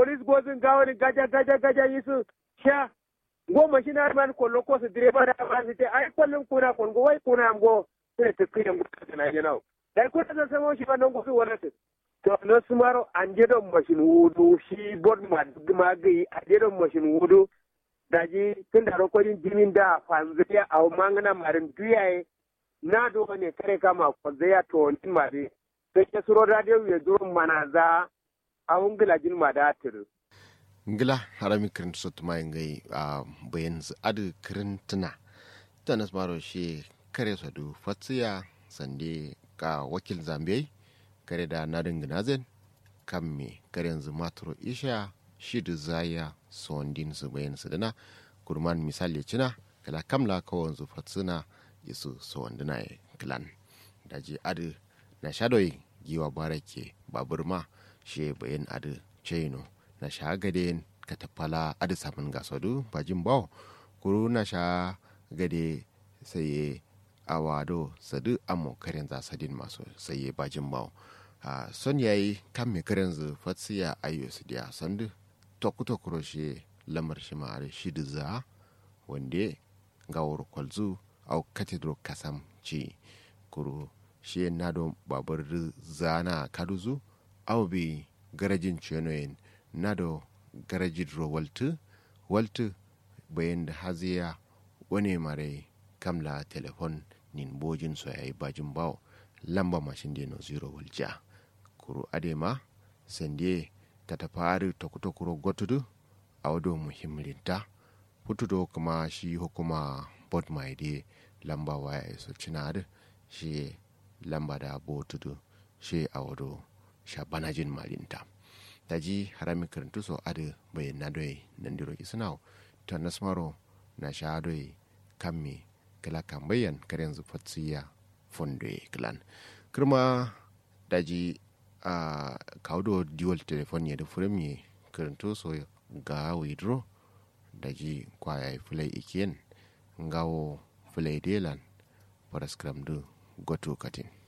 police gozin gawani gaja gaja gaja yisu sha goma shi na man kollo ko su direba da ba su te ai kollon kuna kon go wai kuna go sai ta kiyan gutu na yana dai ko ta samo shi ba nan go fi wannan to no sumaro anje don mashin wudu shi bod ma ma gai anje don mashin wudu daji tun da rokodin jimin da fanziya a mangana marin duyaye na do ne kare kama kwanzaya to nin mare sai ke suro radio ya duro mana za a ungila jin ma da tiru ngila harami kirin sot mai ngai a bayan adu kirin tuna ta nasmaro shi kare sadu fatsiya sande ka wakil zambiya kare da nadin ginazen kan me kare yanzu maturo isha shi da zaya sondin su bayan su dana kurman misali cina kala kamla kawon zu fatsina isu sondina ya kilan daji adu na shadoi giwa barake babur ma shi bayan adu chaino na sha gade ka tafala adu samun gasadu bajin bawo kuru na sha gade sai awado sadu amo karen za sadin masu saye bajin bawo a son yayi kan me karen zu fatsiya ayo su dia sandu tokuto kuroshe lamar shi ma shi za wande gawar kwalzu au katedro kasam ci kuru shi nado babur zana kaduzu au bi garajin chenoyin nado garajin ro waltu waltu bayan da haziya wani mare kamla telefon nin bojin so yayi bajin bawo lamba mashin deno zero walja kuru adema sande ta tafari ta kuta kuro gotudu a wado muhimminta putudo kuma shi hukuma bot mai de lamba waya so cinade shi lamba da botudu shi a wado sha banajin malinta daji harami karantu so ade bai na doye nan diro isnaw to nasmaro na sha doye kamme kala kambayan karen zu fatsiya fondoye klan kirma daji a kawdo dual telefon ya da furim karantu so ga withdraw daji kwaya fulai ikiyen ngawo fulai delan paraskram du goto katin